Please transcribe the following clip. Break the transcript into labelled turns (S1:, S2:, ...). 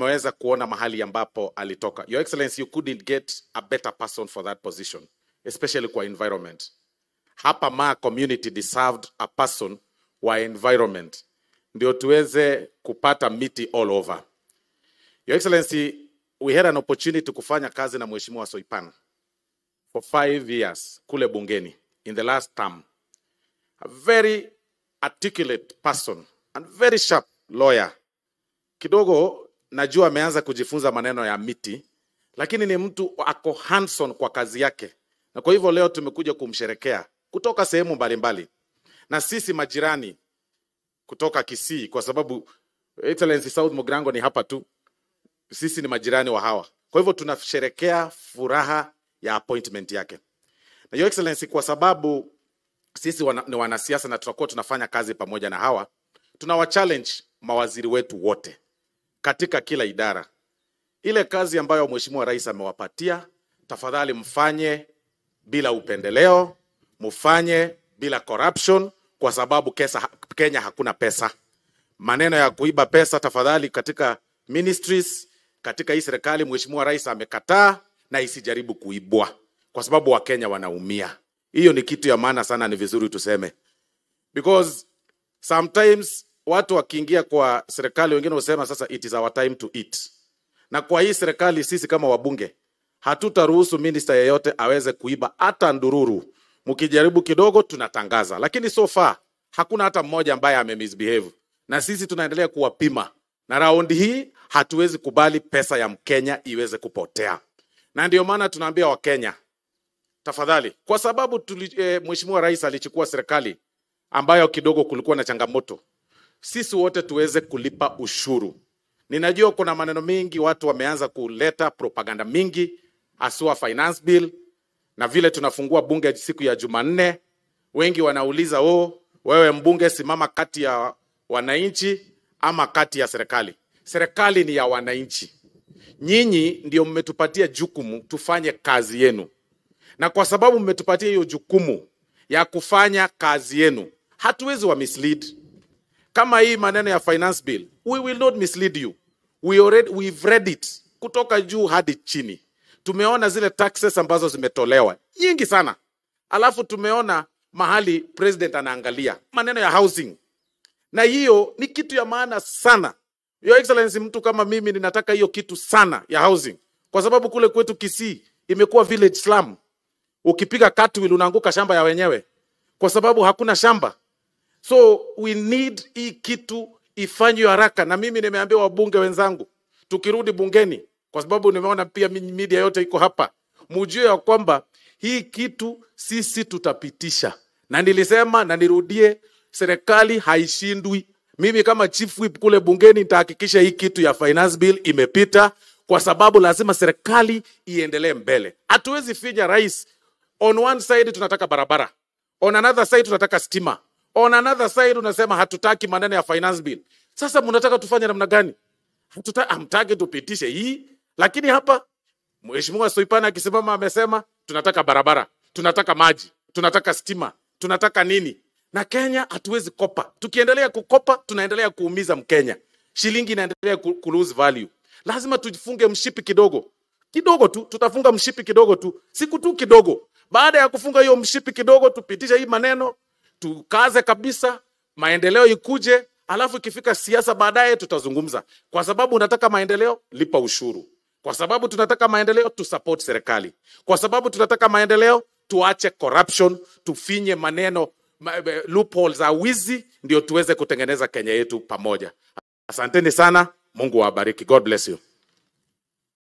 S1: tumeweza kuona mahali ambapo alitoka. Your Excellency, you couldn't get a better person for that position, especially kwa environment. Hapa Maa community deserved a person wa environment ndio tuweze kupata miti all over. Your Excellency, we had an opportunity kufanya kazi na Mheshimiwa Soipan for five years kule bungeni in the last term. A very articulate person and very sharp lawyer. Kidogo najua ameanza kujifunza maneno ya miti, lakini ni mtu ako hands-on kwa kazi yake, na kwa hivyo leo tumekuja kumsherekea kutoka sehemu mbalimbali, na sisi majirani kutoka Kisii, kwa sababu Excellency South Mugrango ni hapa tu, sisi ni majirani wa hawa. Kwa hivyo tunasherekea furaha ya appointment yake. Na Your Excellency, kwa sababu sisi wana, ni wanasiasa na tutakuwa tunafanya kazi pamoja na hawa, tunawa challenge mawaziri wetu wote katika kila idara. Ile kazi ambayo Mheshimiwa Rais amewapatia, tafadhali mfanye bila upendeleo, mfanye bila corruption, kwa sababu kesa, Kenya hakuna pesa. Maneno ya kuiba pesa, tafadhali, katika ministries, katika hii serikali, Mheshimiwa Rais amekataa na isijaribu kuibwa, kwa sababu Wakenya wanaumia. Hiyo ni kitu ya maana sana, ni vizuri tuseme, because sometimes watu wakiingia kwa serikali, wengine husema sasa it is our time to eat. Na kwa hii serikali, sisi kama wabunge hatutaruhusu minister yeyote aweze kuiba hata ndururu. Mkijaribu kidogo, tunatangaza, lakini so far hakuna hata mmoja ambaye amemisbehave, na sisi tunaendelea kuwapima, na raundi hii hatuwezi kubali pesa ya Mkenya iweze kupotea, na ndio maana tunaambia Wakenya tafadhali, kwa sababu tuli, e, Mheshimiwa Rais alichukua serikali ambayo kidogo kulikuwa na changamoto, sisi wote tuweze kulipa ushuru. Ninajua kuna maneno mingi, watu wameanza kuleta propaganda mingi, haswa finance bill, na vile tunafungua bunge siku ya Jumanne, wengi wanauliza oh, wewe mbunge, simama kati ya wananchi ama kati ya serikali. Serikali ni ya wananchi, nyinyi ndio mmetupatia jukumu tufanye kazi yenu na kwa sababu mmetupatia hiyo jukumu ya kufanya kazi yenu, hatuwezi wa mislead. Kama hii maneno ya finance bill, we will not mislead you. We already, we've read it kutoka juu hadi chini. Tumeona zile taxes ambazo zimetolewa nyingi sana, alafu tumeona mahali president anaangalia maneno ya housing, na hiyo ni kitu ya maana sana. Your Excellency, mtu kama mimi ninataka hiyo kitu sana ya housing, kwa sababu kule kwetu Kisii imekuwa village slum ukipiga cartwheel unaanguka shamba ya wenyewe kwa sababu hakuna shamba. So we need hii kitu ifanywe haraka, na mimi nimeambia wabunge wenzangu tukirudi bungeni, kwa sababu nimeona pia media yote iko hapa, mujue ya kwamba hii kitu sisi tutapitisha, na nilisema na nirudie, serikali haishindwi. Mimi kama chief whip kule bungeni nitahakikisha hii kitu ya finance bill imepita, kwa sababu lazima serikali iendelee mbele. Hatuwezi finya rais on one side tunataka barabara, on another side tunataka stima, on another side unasema hatutaki maneno ya finance bill. Sasa mnataka tufanye namna gani? Hatuta, hamtaki tupitishe hii, lakini hapa Mheshimiwa Soipana akisimama amesema tunataka barabara, tunataka maji, tunataka stima, tunataka nini? Na Kenya hatuwezi kopa. Tukiendelea kukopa, tunaendelea kuumiza Mkenya, shilingi inaendelea ku, ku lose value. Lazima tujifunge mshipi kidogo kidogo tu, tutafunga mshipi kidogo tu, siku tu kidogo. Baada ya kufunga hiyo mshipi kidogo, tupitishe hii maneno, tukaze kabisa, maendeleo ikuje, alafu ikifika siasa baadaye tutazungumza. Kwa sababu unataka maendeleo, lipa ushuru. Kwa sababu tunataka maendeleo, tusupport serikali. Kwa sababu tunataka maendeleo, tuache corruption, tufinye maneno ma, eh, loopholes za wizi, ndio tuweze kutengeneza Kenya yetu pamoja. Asanteni sana, Mungu awabariki. God bless you.